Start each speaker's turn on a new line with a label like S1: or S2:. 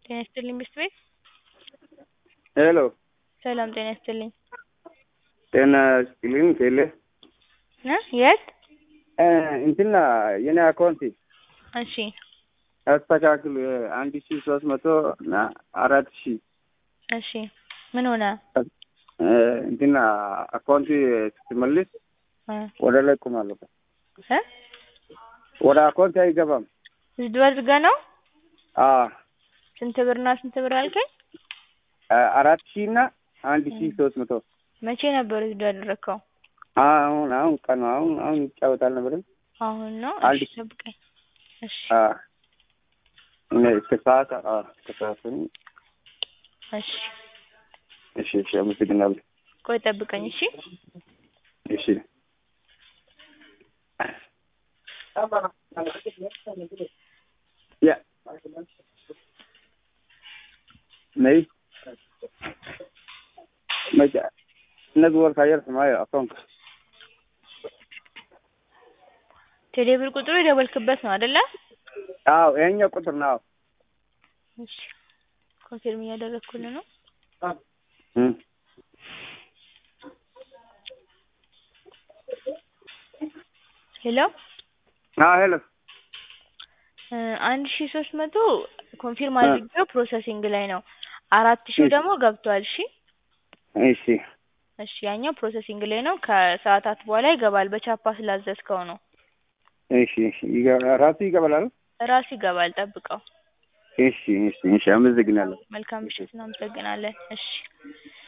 S1: ጤና ይስጥልኝ ሚስት ቤት
S2: ሄሎ
S1: ሰላም ጤና ይስጥልኝ
S2: ጤና ይስጥልኝ ቴሌ
S1: እ የት
S2: እንትና የኔ አካውንት
S1: እሺ
S2: አስተካክል አንድ ሺ ሶስት መቶ እና አራት ሺ
S1: እሺ ምን ሆነ
S2: እንትና አካውንት ስትመልስ
S1: እ
S2: ወደ ላይ ቆማለሁ
S1: እ
S2: ወደ አካውንት አይገባም
S1: ዊዝድሮ አድርገህ ነው
S2: አዎ
S1: ስንት ብር እና ስንት ብር አልከኝ
S2: አራት ሺ እና አንድ ሺ ሶስት መቶ
S1: መቼ ነበር ዊዝድሮ ያደረግከው
S2: አሁን አሁን ቀኑ አሁን አሁን ይጫወታል ነበር
S1: አሁን ነው
S2: አንድ
S1: እሺ ጠብቀኝ እሺ
S2: እስከ ሰዓት እስከ ሰዓት
S1: እሺ
S2: እሺ እሺ አመሰግናለሁ
S1: ቆይ ጠብቀኝ እሺ
S2: እሺ ያ ነይ መጃ እነዚህ ወር ካየር ሰማይ አካውንት
S1: ቴሌ ብር ቁጥሩ የደወልክበት ነው አይደለ
S2: አዎ ይሄኛው ቁጥር ነው
S1: እሺ ኮንፊርም እያደረግኩልህ ነው
S2: እም
S1: ሄሎ
S2: አዎ ሄሎ
S1: እ አንድ ሺ ሶስት መቶ ኮንፊርም አድርጌው ፕሮሰሲንግ ላይ ነው አራት ሺው ደግሞ ገብቷል እሺ
S2: እሺ
S1: እሺ ያኛው ፕሮሰሲንግ ላይ ነው ከሰዓታት በኋላ ይገባል በቻፓ ስላዘዝከው ነው
S2: እሺ እሺ ይገባ ራሱ ይገባል አይደል
S1: ራሱ ይገባል ጠብቀው
S2: እሺ እሺ እሺ አመሰግናለሁ
S1: መልካም ምሽት እናመሰግናለን እሺ